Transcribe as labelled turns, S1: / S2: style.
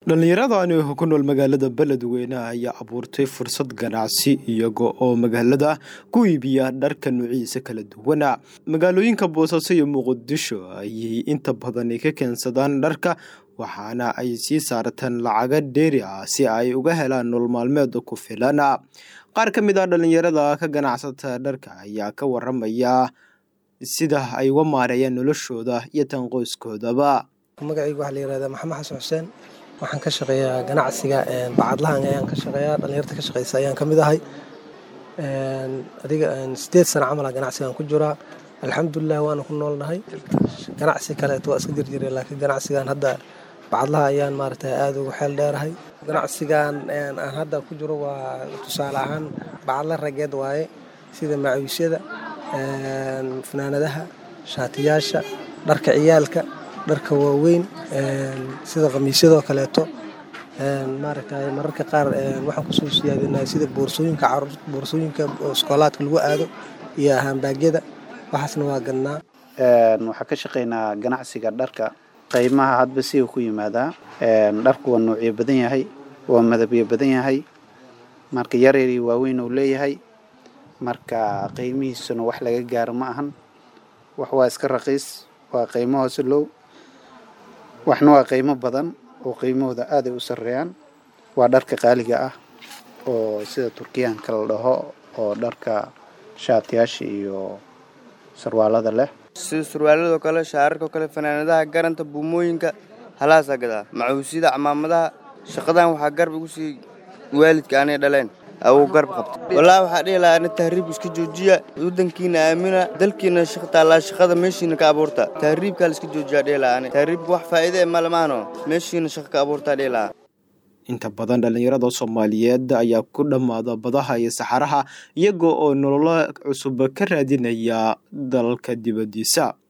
S1: dhallinyaradani ku nool magaalada beledweyne ayaa abuurtay fursad ganacsi iyaga oo magaalada ku iibiya dharka nuuciisa kala duwana magaalooyinka boosaaso iyo muqdisho ayay inta badan ka keensadaan dharka waxaana ay sii saarteen lacaga dheeri ah si ay uga helaan nolol maalmeed ku filan qaar ka mid ah dhallinyarada ka ganacsata dharka ayaa ka waramaya sida ay uga maareeyaan noloshooda iyo tan qoyskoodaba
S2: magacayga waxaa la yihahdaa maxamed xasan xuseen waxaan ka shaqeeyaa ganacsiga bacadlahan ayaan ka shaqeeyaa dhalinyarta ka shaqeysa ayaan ka mid ahay adiga sideed sana camala ganacsigaan ku jiraa alxamdulilah waana ku noolnahay ganacsi kaleeto waa iska jirjira laakiin ganacsigan hadda bacadlaha ayaan maaragtay aada ugu xeel dheerahay ganacsigan aan hadda ku jiro waa tusaale ahaan bacadla rageed waaye sida macawiisyada fanaanadaha shaatiyaasha dharka ciyaalka dharka waaweyn sida khamiisyadoo kaleeto maaragtay mararka qaar waxaan kusoo siyaadinaa sida boorsooyinka caruur boorsooyinka iskoolaadka lagu aado iyo haambaagyada waxaasna waa gadnaa
S3: waxaa ka shaqeynaa ganacsiga dharka qiimaha hadba siga ku yimaadaa dharku waa nuucyo badan yahay waa madabyo badan yahay marka yaryar iyo waaweyn uu leeyahay marka qiimihiisuna wax laga gaaro ma ahan wax waa iska raqiis waa qiimo hoose low waxna waa qiimo badan oo qiimahooda aaday u sarreeyaan waa dharka qaaliga ah oo sida turkiyaanka la dhaho oo dharka shaatiyaasha iyo sarwaalada leh
S4: sida surwaaladoo kale shaararkao kale fanaanadaha garanta buumooyinka halaasaa gadaa macuusyada camaamadaha shaqadan waxaa garb igu sii waalidka anay dhaleen awuu garb qabta wallaahi waxaa dhihi lahaa ana tahriibka iska joojiya waddankiina aamina dalkiina taallaa shaqada meeshiina ka abuurta tahriibkaa la iska joojiyaa dhihi lahaa ani tahriibka wax faa'iide e malamaano meeshiina shaqa ka abuurtaa dhihi lahaa
S1: inta badan dhallinyarada soomaaliyeed ayaa ku dhammaada badaha iyo saxaraha iyaga oo nololo cusub ka raadinaya dalalka dibaddiisa